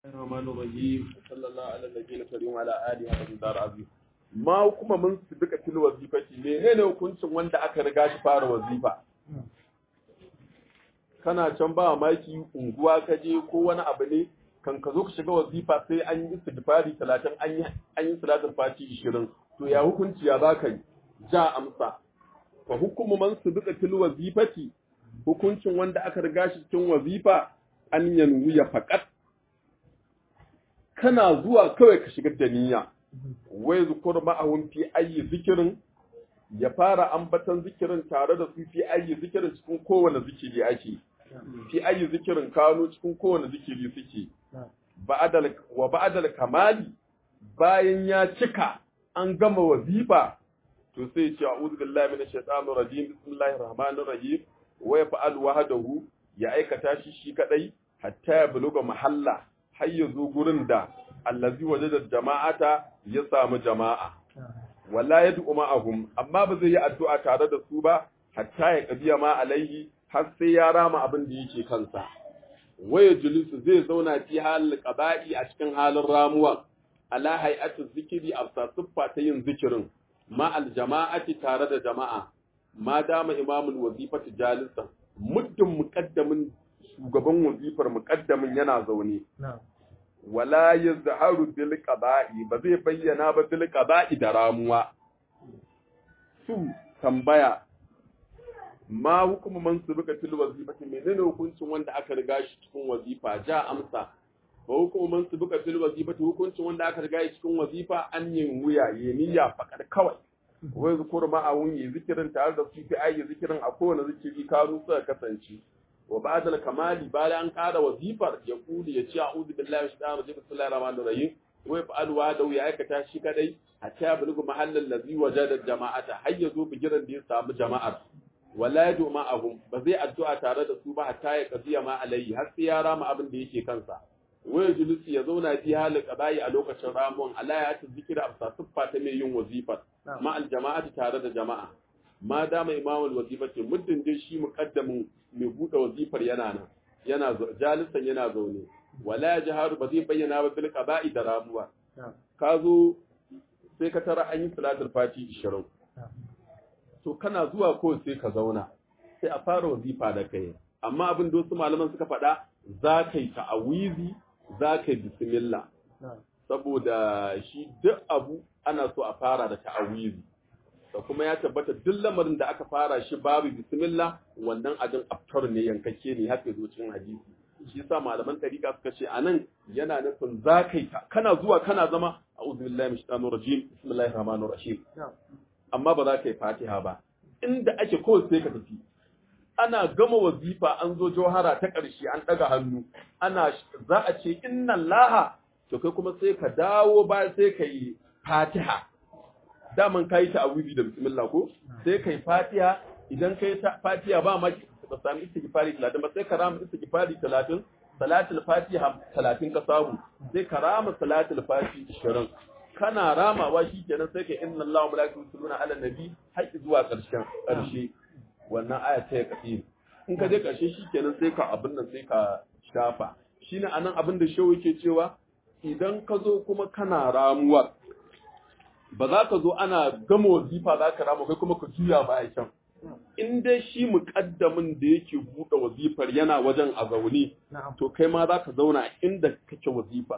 الرحمن الرحيم صلى الله على النبي الكريم وعلى اله وصحبه دار عظيم ma kuma mun su duka fil wazifati menene hukuncin wanda aka riga shi fara wazifa kana can ba maki unguwa ka je ko wani abu ne kan ka zo ka shiga wazifa sai an yi istighfari 30 an yi an yi salatul fati 20 to ya hukunci ya zaka yi ja amsa fa hukumu man su duka fil wazifati hukuncin wanda aka riga shi cikin wazifa an yanwiya faqat kana zuwa kawai ka shigar da niyya wai zukur ma'ahun fi ayi zikirin ya fara ambatan zikirin tare da su fi ayi zikirin cikin kowane zikiri ake fi ayi zikirin kano cikin kowane zikiri suke ba'adal wa ba'adal kamali bayan ya cika an gama wazifa to sai ce a'udhu billahi minash shaitanir rajim bismillahir rahmanir rahim wa yaf'al wahdahu ya aikata shi shi kadai hatta ya buluga mahalla har ya zo gurin da allazi wajada jama'ata ya samu jama'a wala yad'u ma'ahum amma ba zai yi addu'a tare da su ba hatta ya qadiya ma alaihi har sai ya rama abin da yake kansa waya julusu zai zauna fi halin qada'i a cikin halin ramuwa ala hay'atu zikiri afsa siffa ta yin zikirin ma al jama'ati tare da jama'a ma dama imamul wazifati jalisan muddin muqaddamin shugaban wazifar muqaddamin yana zaune wala yazharu bil qada'i ba zai bayyana ba bil qada'i da ramuwa su tambaya ma hukumu man subika fil wazifati menene hukuncin wanda aka riga shi cikin wazifa ja amsa ba hukumu man subika fil wazifati hukuncin wanda aka riga shi cikin wazifa an yin wuya ya niyya fakar kawai wai zukur ma a wunyi zikirin tare da su fi ayi zikirin a kowane zikiri karu suka kasance wa ba'da al-kamali bayan an ƙara wazifar ya kuli ya ce a'udhu billahi minash shaitanir rajim bismillahir rahmanir rahim wa yaf'al wa da ya aikata shi kadai hatta ya bulugu mahallal ladhi wajada jama'ata har ya zo bigiran da ya samu jama'ar wala yadu ma'ahum ba zai addu'a tare da su ba hatta ya qadiya ma alayhi har sai ya rama abin da yake kansa waya julusi ya zauna fi halin qada'i a lokacin ramuwan ala ya ta zikira amsa siffa ta mai yin wazifar ma al jama'ati tare da jama'a ma dama imamul wazifati muddin dai shi muqaddamin mai buɗe wazifar yana nan yana jalisan yana zaune wala ya jaharu ba zai bayyana ba bil qaba'i da ramuwa ka zo sai ka tara an yi salatul fati 20 to kana zuwa ko sai ka zauna sai a fara wazifa da kai amma abin da wasu malaman suka faɗa za ka yi ta'awizi za ka yi bismillah saboda shi duk abu ana so a fara da ta'awizi da kuma ya tabbata duk lamarin da aka fara shi babu bismillah wannan ajin aftar ne yankake ne haka zo cikin hadisi shi yasa malaman tariqa suka ce anan yana nufin zakaita kana zuwa kana zama a'udhu billahi minash shaitanir rajim bismillahir rahmanir rahim amma ba za ka yi fatiha ba inda ake kawai sai ka tafi ana gama wazifa an zo johara ta ƙarshe an ɗaga hannu ana za a ce inna laha to kai kuma sai ka dawo ba sai ka yi fatiha daman kayi ta awuzi da bismillah ko sai kai fatiha idan kai ta fatiha ba ma ka sami istighfari 30 ba sai ka rama istighfari 30 salatul fatiha 30 ka samu sai ka rama salatul fatiha 20 kana ramawa shikenan sai ka inna Allahu malaikatu yusalluna ala nabi har zuwa karshen karshe wannan aya ta ya kafi in ka je karshe shikenan sai ka abin nan sai ka shafa shine anan abin da shehu yake cewa idan ka zo kuma kana ramuwa ba za ka zo ana gama wazifa za ka rama kai kuma ka juya baya can in dai shi muƙaddamin da yake buɗe wazifar yana wajen a zaune to kai ma za ka zauna inda kake wazifa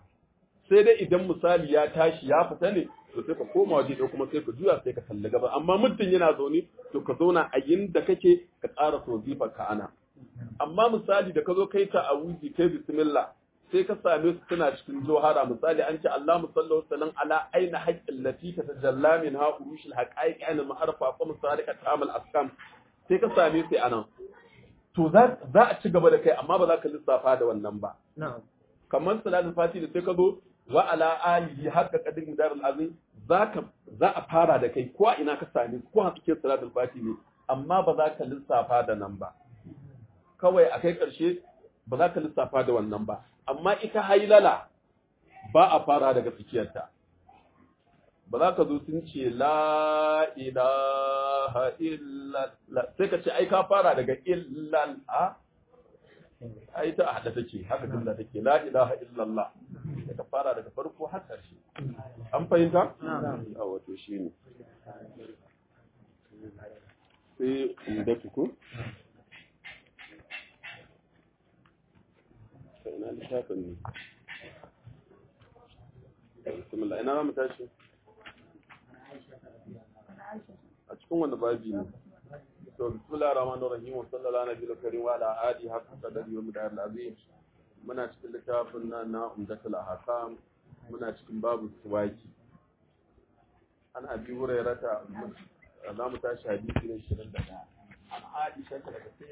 sai dai idan misali ya tashi ya fita ne to sai ka koma waje ɗaya kuma sai ka juya sai ka kalli gaba amma muddin yana zaune to ka zauna a inda kake ka ƙara wazifar ka ana amma misali da ka zo kai ta awuzi kai bismillah sai ka same su suna cikin johara misali an ce Allah musallahu sallan ala aina haqqil lati tatajalla min ha urushil haqaiq ana ma'arfa fa musarika tamal askam sai ka same su anan to za za a ci gaba da kai amma ba za ka lissafa da wannan ba kamar salatul fati da sai ka zo wa ala alihi haqqa qadir mudar azim zaka za a fara da kai ko ina ka same su ko hakikin salatul fati ne amma ba za ka lissafa da nan ba kawai a kai ƙarshe ba za ka lissafa da wannan ba amma ita hailala ba a fara daga tsakiyarta ba za ka zo sun ce la ilaha illa sai ka ce ai ka fara daga illal a ai ta hada take haka jumla take la ilaha illallah daga fara daga farko har ƙarshe an fahimta a wato shine sai umdatu ko sai ina littafin ne bismillah ina mu tashi a cikin wanda babi ne to bismillahir rahmanir rahim wa sallallahu ala nabiyil karim wa ala alihi haqqa qadari wa midar azim muna cikin littafin nan na umdatul ahkam muna cikin babu suwaki an abi hurairata za mu tashi hadisi na 21 an aisha daga